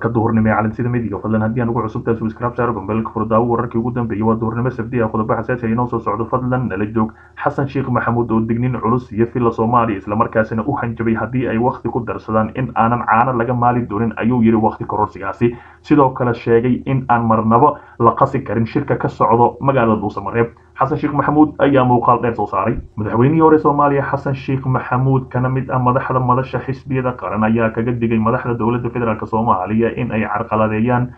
warka duhurnimo ee calansida midiga fadlan haddii aan ugu cusubtahay subscribe saaro gombeelka furdaawo wararkii ugu dambeeyey waa duhurnimo sabdi ah qodobo xasaasi ah inoo soo socdo fadlan nala joog xasan sheekh maxamuud oo dignin culus iyo filla soomaaliya islamarkaasina u hanjabay haddii ay wakhti ku darsadaan in aanan caano laga maali doonin ayuu yidhi wakhti kororsigaasi sidoo kale sheegay in aan marnabo la qasi karin shirka ka socdo magaalada dhuusamareeb xasan sheekh maxamuud ayaa muuqaal dheer soo saaray madaxweynihii hore soomaaliya xasan sheekh maxamuud kana mid ah madaxda madasha xisbiyada qaran ayaa kaga digay madaxda dowladda federaalk soomaaliya in ay carqaladeeyaan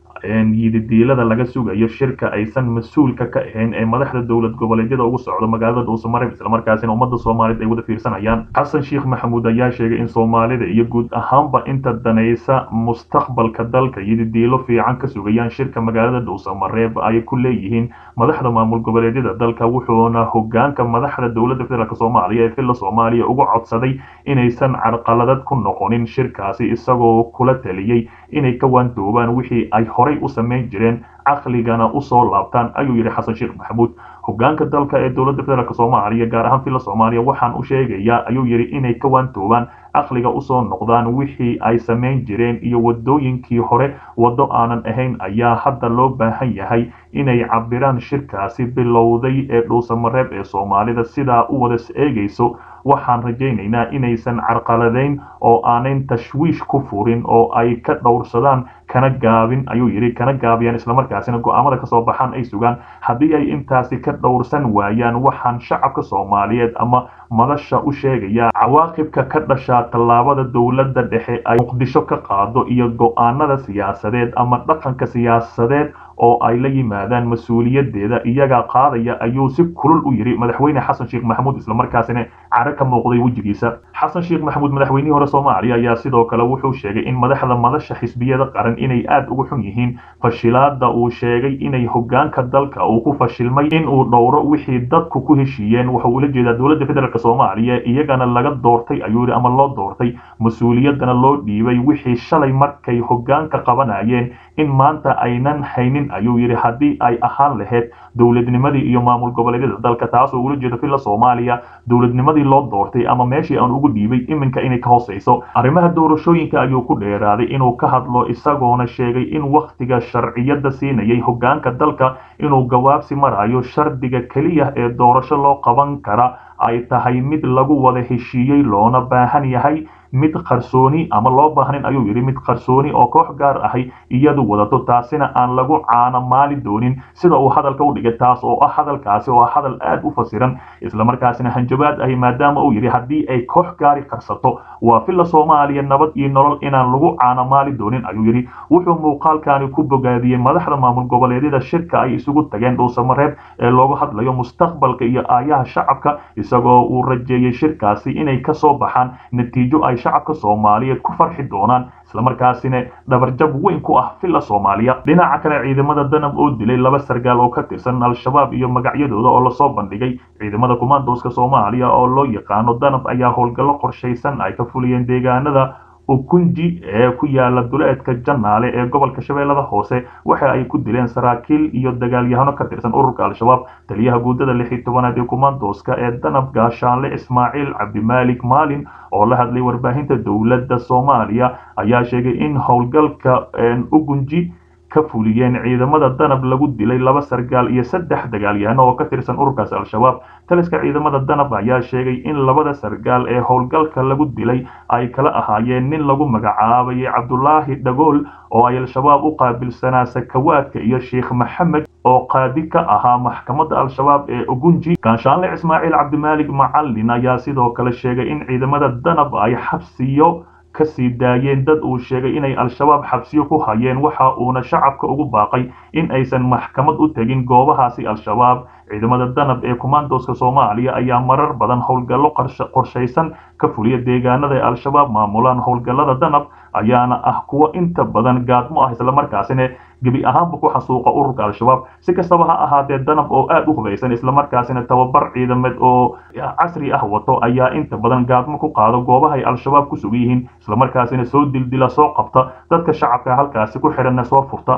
yididiilada laga sugayo shirka aysan mas-uulka ka ahayn ee madaxda dowlad goboleedyada ugu socdo magaalada dhuusamareeb islamarkaasina ummadda soomaaliyeed ay wada fiirsanayaan xasan sheekh maxamuud ayaa sheegay in soomaalida iyo guud ahaanba inta danaysa mustaqbalka dalka yididiilo fiican ka sugayaan shirka magaalada dhuusamareeb ay ku leeyihiin madaxda maamul goboleedyada dalka wuxuuna hogaanka madaxda dowladda federaalk soomaaliya ee villa soomaaliya uga codsaday inaysan carqaladad ku noqonin shirkaasi isagoo kula taliyey inay ka waandoobaan wixii ay horay u samayn jireen caqligana usoo laabtaan ayuu yidhi xasan sheekh maxamuud hogaanka dalka ee dowladda federaalk soomaaliya gaar ahaan villa soomaaliya waxaan u sheegayaa ayuu yidhi inay ka waantoobaan caqliga usoo noqdaan wixii ay samayn jireen iyo wadooyinkii hore waddo aanan ahayn ayaa hadda loo baahan yahay inay cabiraan shirkaasi bilowday ee dhuusamareeb ee soomaalida sidaa u wada eegayso waxaan rajaynaynaa inaysan carqaladayn oo aanayn tashwiish ku furin oo ay ka dhowrsadaan kana gaabin ayuu yidhi kana gaabiyaan islamarkaasina go-aamada kasoo baxaan ay sugaan haddii ay intaasi ka dhowrsan waayaan waxaan shacabka soomaaliyeed ama madasha u sheegayaa cawaaqibka ka dhashaa tallaabada dowladda dhexe ay muqdisho ka qaado iyo go-aanada siyaasadeed ama dhaqanka siyaasadeed oo ay la yimaadaan mas-uuliyadeeda iyaga qaadaya ayuu si kulul u yidhi madaxweyne xasan sheekh maxamuud islamarkaasina caro ka muuqday wejigiisa xasan sheekh maxamuud madaxweynihii hore soomaaliya ayaa sidoo kale wuxuu sheegay in madaxda madasha xisbiyada qaran inay aad ugu xun yihiin fashilaada uu sheegay inay hogaanka dalka uu ku fashilmay in uu dhowro wixii dadku ku heshiiyeen wuxuu ula jeedaa dowladda federaalk soomaaliya iyagana laga doortay ayuu yidhi ama loo doortay mas-uuliyadana loo dhiibay wixii shalay markay hogaanka qabanayeen in maanta aynan haynin ayuu yidhi haddii ay ahaan lahayd dowladnimadii iyo maamul goboleedyada dalka taasoo ula jeedo villa soomaaliya dowladnimadii loo doortay ama meeshii aan ugu dhiibay iminka inay ka hooseyso arrimaha doorashooyinka ayuu ku dheeraaday inuu ka hadlo isagoona sheegay in wakhtiga sharciyada siinayay hogaanka dalka inuu gawaabsi marayo shardiga keliya ee doorasho loo qaban kara ay tahay mid lagu wada heshiiyey loona baahan yahay mid qarsooni ama loo baahnin ayuu yidhi mid qarsooni oo koox gaar ahay iyadu wadato taasina aan lagu caano maali doonin sida uu hadalka u dhigay taas oo ah hadalkaasi oo ah hadal aad u fasiran islamarkaasina hanjabaad ahi maadaama uu yidhi haddii ay koox gaari qarsato waa villa soomaaliya nabad iyo nolol inaan lagu caano maali doonin ayuu yidhi wuxuu muuqaalkani ku bogaadiyey madaxda maamul goboleedyada shirka ay isugu tageen dhuusamareeb ee loogu hadlayo mustaqbalka iyo aayaha shacabka isagoo uu rajeeyey shirkaasi inay kasoo baxaan natiijo ay shacabka soomaaliyeed ku farxi doonaan islamarkaasina dhabarjab weyn ku ah villa soomaaliya dhinaca kale ciidamada danab oo dilay laba sargaal oo ka tirsan al-shabaab iyo magacyadooda oo lasoo bandhigay ciidamada kumaandooska soomaaliya oo loo yaqaano danab ayaa howlgallo qorshaysan ay ka fuliyeen deegaanada ukunji ee ku yaala duleedka janaale ee gobolka shabeellada hoose waxa ay ku dileen saraakiil iyo dagaalyahano ka tirsan ururka al-shabaab taliyaha guudada lix iyo tobanaad ee kumaandooska ee danab gaashaanle ismaaciil cabdimaalik maalin oo la hadlay warbaahinta dowladda soomaaliya ayaa sheegay in howlgalka ugunji ka fuliyeen ciidamada danab lagu dilay laba sargaal iyo saddex dagaalyahano oo ka tirsan ururkaas al-shabaab taliska ciidamada danab ayaa sheegay in labada sargaal ee howlgalka lagu dilay ay kala ahaayeen nin lagu magacaabayay cabdulaahi dhagool oo ay al-shabaab u qaabilsanaa sakawaadka iyo sheekh maxamed oo qaadi ka ahaa maxkamadda al-shabaab ee ugunji gaashaanle ismaaciil cabdimaalik macalin ayaa sidoo kale sheegay in ciidamada danab ay xabsiyo kasii daayeen dad uu sheegay inay al-shabaab xabsiyo ku hayeen waxa uuna shacabka ugu baaqay in aysan maxkamad u tegin goobahaasi al-shabaab ciidamada danab ee kumaandooska soomaaliya ayaa marar badan howlgallo qorshaysan ka fuliya deegaanada ee al-shabaab maamulaan howlgallada danab ayaana ah kuwa inta badan gaadmo ah islamarkaasina gebi ahaanba ku xasuuqa ururka al-shabaab si kastaba ha ahaatee danab oo aad u hubaysan islamarkaasina tababar ciidameed oo casri ah wato ayaa inta badan gaadmo ku qaado goobahay al-shabaab ku sugan yihiin islamarkaasina soo dildila soo qabta dadka shacabka halkaasi ku xidhanna soo furta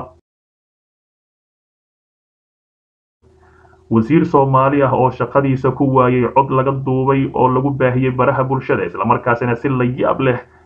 wasiir soomaali ah oo shaqadiisa ku waayay cod laga duubay oo lagu baahiyey baraha bulshada islamarkaasina si la yaab leh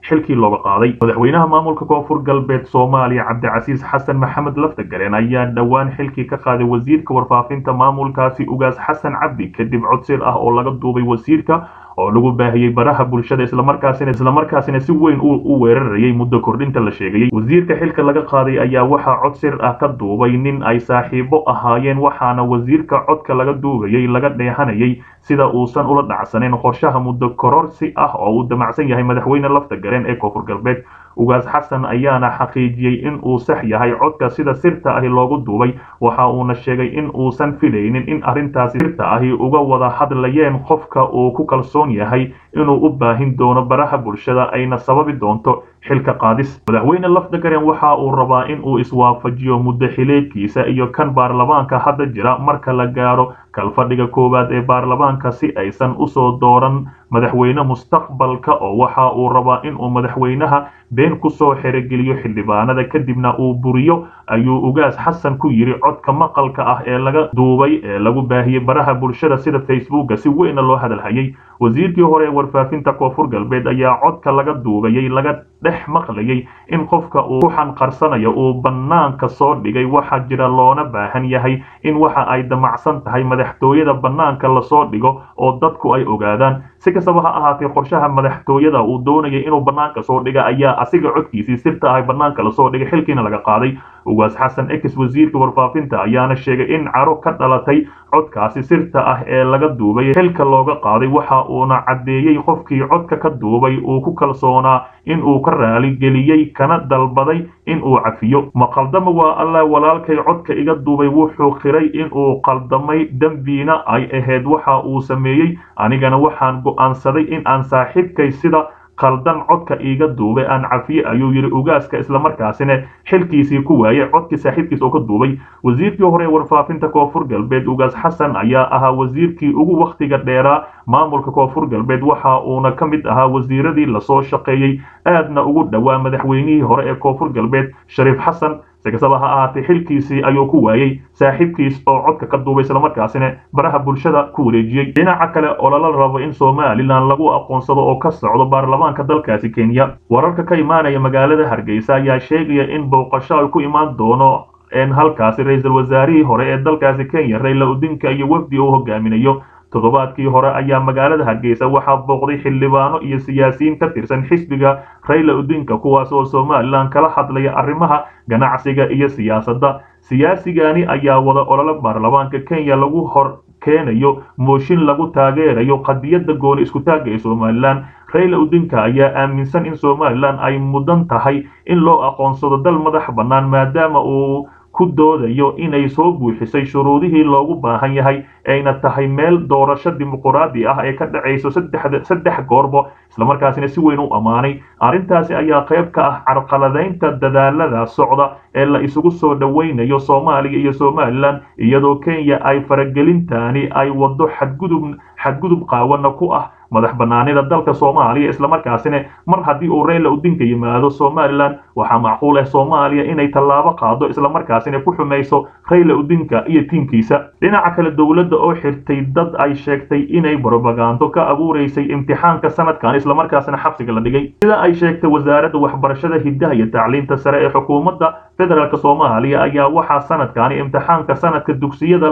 xilkii looga qaaday madaxweynaha maamulka koonfur galbeed soomaaliya cabdicasiis xasan maxamed laftagareen ayaa dhowaan xilkii ka qaaday wasiirka warfaafinta maamulkaasi ugaas xasan cabdi kadib codsir ah oo laga duubay wasiirka oo lagu baahiyey baraha bulshada islamarkaasina islamarkaasina si weyn u weerarayay muddo kordhinta la sheegayey wasiirka xilka laga qaaday ayaa waxaa cod sir ah ka duubay nin ay saaxiibo ahaayeen waxaana wasiirka codka laga duubayay laga dheehanayay sida uusan ula dhacsanayn qorshaha muddo kororsi ah oo uu damacsan yahay madaxweyne laftagareen ee koonfur galbeed ugaas xasan ayaana xaqiijiyey in uu sax yahay codka sida sirta ahi loogu duubay waxa uuna sheegay in uusan filaynin in arrintaasi sirta ahi uga wada hadlayeen qofka uu ku kalsoon yahay inuu u baahin doono baraha bulshada ayna sababi doonto xilka qaadis madaxweyne lafdagaren waxa uu rabaa in uu iswaafajiyo muddo xileedkiisa iyo kan baarlamaanka hadda jira marka la gaaro kalfadhiga koowaad ee baarlamaanka si aysan usoo dooran madaxweyne mustaqbalka oo waxa uu rabaa in uu madaxweynaha been kusoo xerogeliyo xildhibaanada kadibna uu buriyo ayuu ugaas xasan ku yidhi codka maqalka ah ee laga duubay ee lagu baahiyey baraha bulshada sida facebooka si weynna loo hadalhayay wasiirkii hore ee warfaafinta koonfur galbeed ayaa codka laga duubayay laga dhex maqlayay in qofka uu ku xanqarsanayo uu bannaanka soo dhigay waxaa jira loona baahan yahay in waxa ay damacsan tahay madaxtooyada bannaanka lasoo dhigo oo dadku ay ogaadaan si kastaba ha ahaatee qorshaha madaxtooyada uu doonayay inuu bannaanka soo dhiga ayaa asiga codkiisii sirta ahay bannaanka lasoo dhigay xilkiina laga qaaday ugaas xasan ex wasiirka warfaafinta ayaana sheegay in caro ka dhalatay codkaasi sirta ah ee laga duubay xilka looga qaaday waxa uuna caddeeyey qofkii codka ka duubay uu ku kalsoonaa in uu ka raaligeliyey kana dalbaday in uu cafiyo ma qaldama waa allah walaalkay codka iga duubay wuxuu qiray in uu qaldamay dembiina ay ahayd waxa uu sameeyey anigana waxaan go'aansaday in aan saaxiibkay sida qaldan codka iiga duubay aan cafiye ayuu yidhi ugaaska islamarkaasina xilkiisii ku waayay codkii saaxiibkiis oo ka duubay wasiirkii hore ee warfaafinta koonfur galbeed ugaas xasan ayaa ahaa wasiirkii ugu wakhtiga dheeraa maamulka koonfur galbeed waxa uuna ka mid ahaa wasiiradii lasoo shaqeeyey aadna ugu dhowaa madaxweynihii hore ee koonfur galbeed shariif xasan si kastaba ha ahaatee xilkiisii ayuu ku waayey saaxiibkiis oo codka ka duubay islamarkaasina baraha bulshada ku wareejiyey dhinaca kale oo lala rabo in somalilan lagu aqoonsado oo ka socdo baarlamaanka dalkaasi kenya wararka ka imaanaya magaalada hargeysa ayaa sheegaya in booqasho ay ku imaan doono halkaasi ra-iisul wasaarihii hore ee dalkaasi kenya rayla odinka iyo wafdi uu hogaaminayo toddobaadkii hore ayaa magaalada hargeysa waxaa booqday xildhibaano iyo siyaasiyiin ka tirsan xisbiga rayla odinka kuwaas oo somalilan kala hadlaya arrimaha ganacsiga iyo siyaasadda siyaasigani ayaa wada olole baarlamaanka kenya lagu hor keenayo mooshin lagu taageerayo qadiyadda gooni iskutaagga ee somalilan rayla odinka ayaa aaminsan in somalilan ay mudan tahay in loo aqoonsado dal madax bannaan maadaama uu ku doodayo inay soo buuxisay shuruudihii loogu baahan yahay ayna tahay meel doorasho dimuquraadi ah ee ka dhacayso saddex goorbo islamarkaasina si weyn u ammaanay arrintaasi ayaa qayb ka ah carqaladaynta dadaalada socda ee la isugu soo dhowaynayo soomaaliya iyo somalilan iyadoo kenya ay faragelintaani ay waddo xadgudub xadgudub qaawana ku ah madax bannaanida dalka soomaaliya islamarkaasina mar haddii uu rayla odinka yimaado somalilan waxaa macquul ah soomaaliya inay tallaabo qaado islamarkaasina ku xumayso rayla odinka iyo tiimkiisa dhinaca kale dowladda oo xirtay dad ay sheegtay inay brobagando ka abuuraysay imtixaanka sanadkan islamarkaasina xabsiga la dhigay sida ay sheegtay wasaaradda waxbarashada hiddaha iyo tacliinta sare ee xukuumadda federaalk soomaaliya ayaa waxaa sanadkani imtixaanka sanadka dugsiyada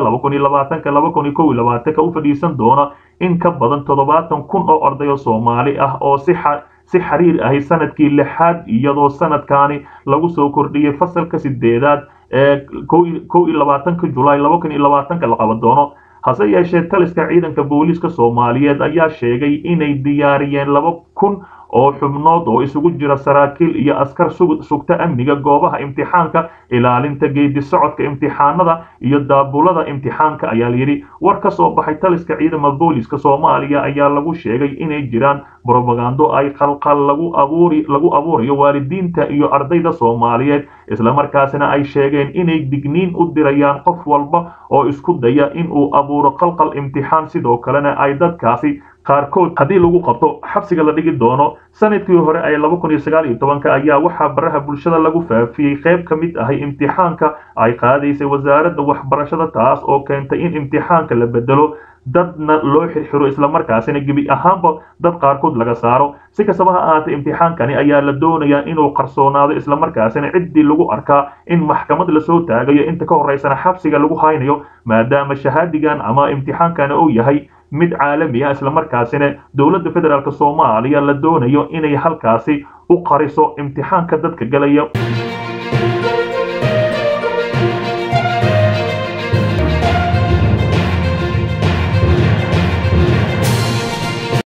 u fadhiisan doona in ka badan toddobaatan kun oo ardayo soomaali ah oo si si xiriir ahi sanadkii lixaad iyadoo sanadkani lagu soo kordhiyey fasalka sideedaad ee kow iyo labaatanka julaay laba kun iyo labaatanka la qaban doono hase yeeshee taliska ciidanka booliiska soomaaliyeed ayaa sheegay inay diyaariyeen laba kun oo xubnood oo isugu jira saraakiil iyo askar sugta amniga goobaha imtixaanka ilaalinta geedi socodka imtixaanada iyo daabulada imtixaanka ayaa layidhi war ka soo baxay taliska ciidama booliiska soomaaliya ayaa lagu sheegay inay jiraan brobagando ay qalqal lagu abuuri lagu abuurayo waalidiinta iyo ardayda soomaaliyeed islamarkaasina ay sheegeen inay digniin u dirayaan qof walba oo isku daya in uu abuuro qalqal imtixaan sidoo kalena ay dadkaasi qaarkood haddii lagu qabto xabsiga la dhigi doono sanadkii hore ee laba kun iyo sagaal iyo tobanka ayaa waxaa baraha bulshada lagu faafiyey qayb ka mid ahay imtixaanka ay qaadaysay wasaaradda waxbarashada taas oo keentay in imtixaanka la bedelo dadna loo xirxiro islamarkaasina gebi ahaanba dad qaarkood laga saaro si kastaba ha ahaatee imtixaankani ayaa la doonayaa inuu qarsoonaado islamarkaasina ciddii lagu arkaa in maxkamad lasoo taagayo inta ka horeysana xabsiga lagu haynayo maadaama shahaadigan ama imtixaankani uu yahay mid caalami ah islamarkaasina dowladda federaalk soomaaliya la doonayo inay halkaasi u qariso imtixaanka dadka galaya